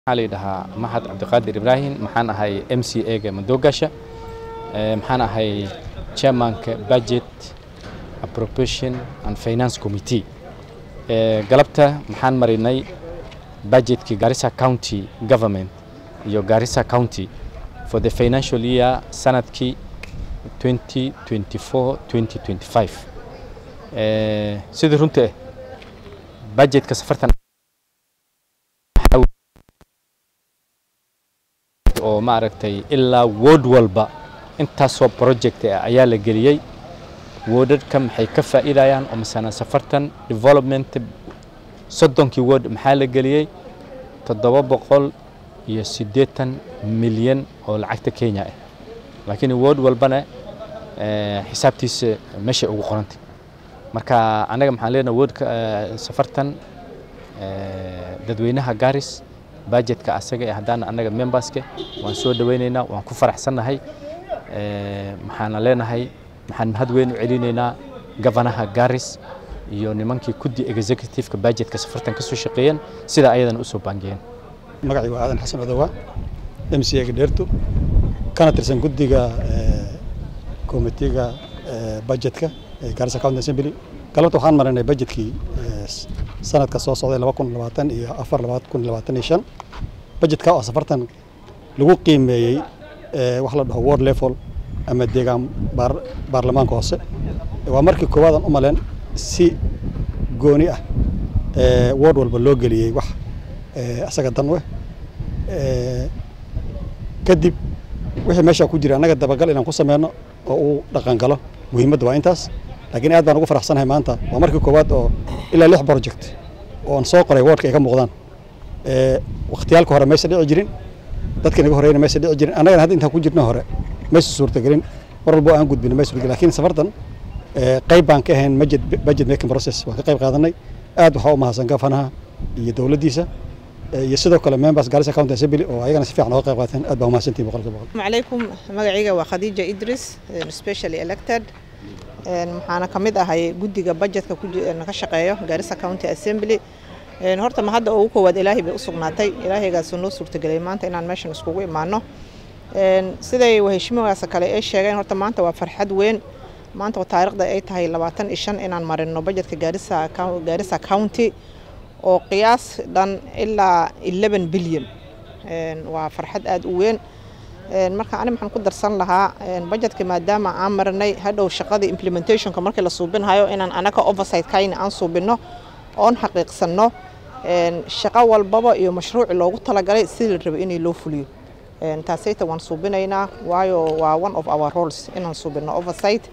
waxaa la yidhahaa maxad cabdiqaadir ibraahim maxaan ahay m c a ga madoogasha maxaan ahay chairmanka budget appropriation and finance committee galabta maxaan marinay budgetkii garissa county government iyo garissa county for the financial year sanadkii 2024 2025 sidii runta ah budgetka safartan oo maaragtay ilaa ward walba intaasoo project ah ayaa la geliyey wardadka maxay ka faa'iidayaan oo masana safartan development soddonkii ward maxaa la geliyey toddoba boqol iyo siddeetan milyan oo lacagta kenya ah laakiin ward walbana xisaabtiisa meeshay ugu qorantay marka anaga maxaan leenahay wardka safartan dadweynaha garis budgetka asaga ee haddana annaga memberska waan soo dhawaynaynaa waan ku faraxsannahay maxaana leenahay maxaan mahad weyn u celinaynaa gavanaha garis iyo nimankii kuddi executiveka budgetka safartan ka soo shaqeeyeen sida ayadana u soo baangiyeen magacii waa aadan xasan odowa m c ga dheerto kana tirsan guddiga komitiga budgetka ee garissa county assembly galabta waxaan marinay budgetkii sanadka soo socday laba kun labaatan iyo afar laba kun labaatan iyo shan budgetka oo safartan lagu qiimeeyey wax la dhaho ward level ama deegaan baarlamaanka hoose waa markii koowaad aan u maleen si gooni ah ward walba loo geliyey wax asaga dan weh kadib wixii meesha ku jira annaga dabagal inaan ku sameyno oo uu dhaqan galo muhiimadda waa intaas laakiin aad baan ugu faraxsanahay maanta waa markii koowaad oo ilaa lix project oo aan soo qoray wardka ay ka muuqdaan wakhtiyaalka hore maysa dhici jirin dadka inaga horeyna maysa dhici jirin annagana hadda intaan ku jirno hore maysa suurtagelin mar walbo aan gudbin maysa suurtagelin laakiin safartan qayb baan ka ahayn budget budget making process waan ka qayb qaadanay aad waxaa u mahadsan gafanaha iyo dowladdiisa iyo sidoo kale members garissa county assembly oo ayagana si fiican oga qayb qaateen aad baa umahadsantihin boqolkiiba boqol calaykum magacayga waa khadiija idris specially elected waxaana ka mid ahay guddiga budgetka ka shaqeeyo garissa county assembly horta ma hadda ugu koowaad ilaahay bay u sugnaatay ilaahaygaasoo noo suurtagelay maanta inaan meeshan iskugu imaano siday heshimadaas kale ay sheegeen horta maanta waa farxad weyn maanta oo taariikhda ay tahay labaatan iyo shan inaan marino budgetka garissa garissa county oo qiyaas dhan ilaa eleven bilyan waa farxad aada u weyn marka ani maxaan ku darsan lahaa budgetka maadaama aan marinay hadhow shaqadii implementationka markii la suubinhayo inaan anaga oversight kayna aan suubino oon xaqiiqsanno shaqo walbaba iyo mashruuci loogu talagalay sidii la rabay inay loo fuliyo taasayta waan suubinaynaa waayo waa one of our roles inaan suubino oversight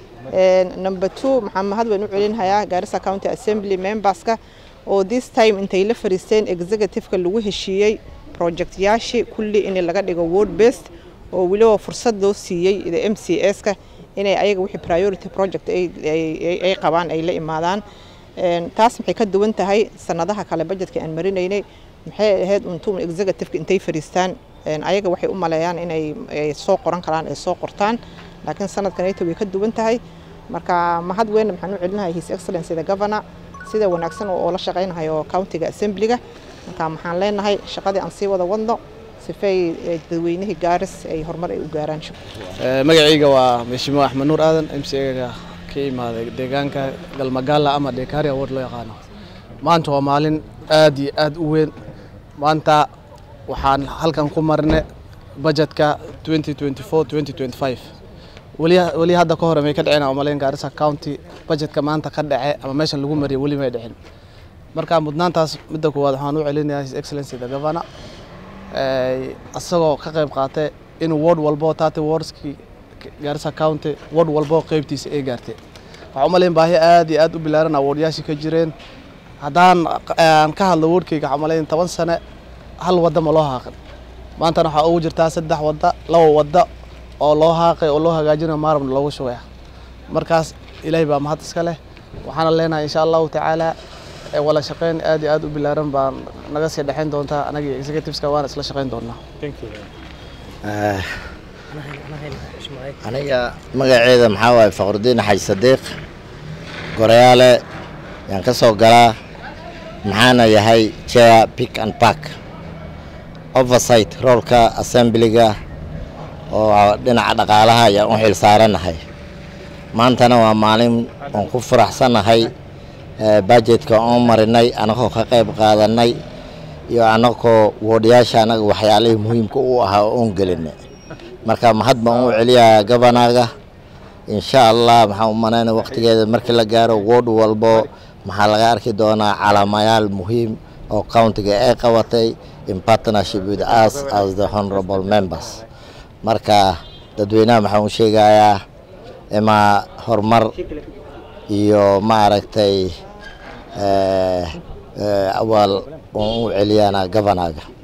number two maxaan mahad weyn u celinhayaa garissa county assembly memberska oo this time intay la fariisteen executiveka lagu heshiiyey projectyaashii kulli in laga dhigo word based oo weliba fursad loo siiyey the m c s ka inay ayaga wixii priority project ay qabaan ay la imaadaan taas maxay ka duwan tahay sanadaha kale budgetka aan marinaynay maxay ahayd untum executiveka intay fariistaan ayaga waxay u maleeyaan inay soo qoran karaan ay soo qortaan laakiin sanadkanayta way ka duwan tahay marka mahad weyn maxaan u celinahay his excellency the governor sida wanaagsan oo la shaqaynahayo countiga assemblyga marka maxaan leenahay shaqadii aan sii wada wadno sifay dadweynihii gaaris ay horumar ay u gaaraan magacayga waa meshimo axmed nuur aadan m c ga ka imaaday deegaanka galmagaala ama dekaria ward loo yaqaano maanta waa maalin aad iyo aad u weyn maanta waxaan halkan ku marne budgetka 2024 weli hadda ka hore may ka dhicin umaleyn gaarisa county budgetka maanta ka dhace ama meeshan lagu mariya weli may dhicin marka mudnaantaas midda koowaad waxaan u celinayaa his excellency the governor isagoo ka qayb qaatay in ward walbo tati wardskii gaarisa county ward walbo qeybtiisa ay gaartay waxaan umaleyn baahi aad iyo aad u bilaaran awardyaashii ka jireen haddaan aan ka hadlo wardkayga waxaan umaleyn toban sane hal wadda ma loo haaqin maantana waxaa ugu jirtaa saddex wadda laba wadda oo loo haaqay oo loo hagaajinayo maarabna loogu shugaya markaas ilaahay baa mahad iska leh waxaana leenahay insha allahu tacaala wala shaqeyn aad iyo aad u bilaaran baan naga sii dhexayn doontaa anaga executiveska waana isla shaqeyn doonaa aniga magaceeda maxaa waaye faqrudiin xaj sadiiq gorayaale yaan ka soo galaa maxaana yahay chair pick and park oversight roolka assemblyga oo dhinaca dhaqaalaha ayaan u xil saaranahay maantana waa maalin oon ku faraxsanahay budgetka oon marinay anagoo ka qayb qaadanay iyo anagoo woodyaasha anaga waxyaalihii muhiimka u ahaa oon gelinay marka mahad baan u celiyaa gabanaga insha allah maxaan u malaynaya waqtigeeda markii la gaaro wood walbo maxaa laga arki doonaa calaamayaal muhiim oo countiga ay qabatay in partnership with us as the honorable members marka dadweynaha maxaan u sheegayaa ima horumar iyo maaragtay awaal oon u celiyana gabanaga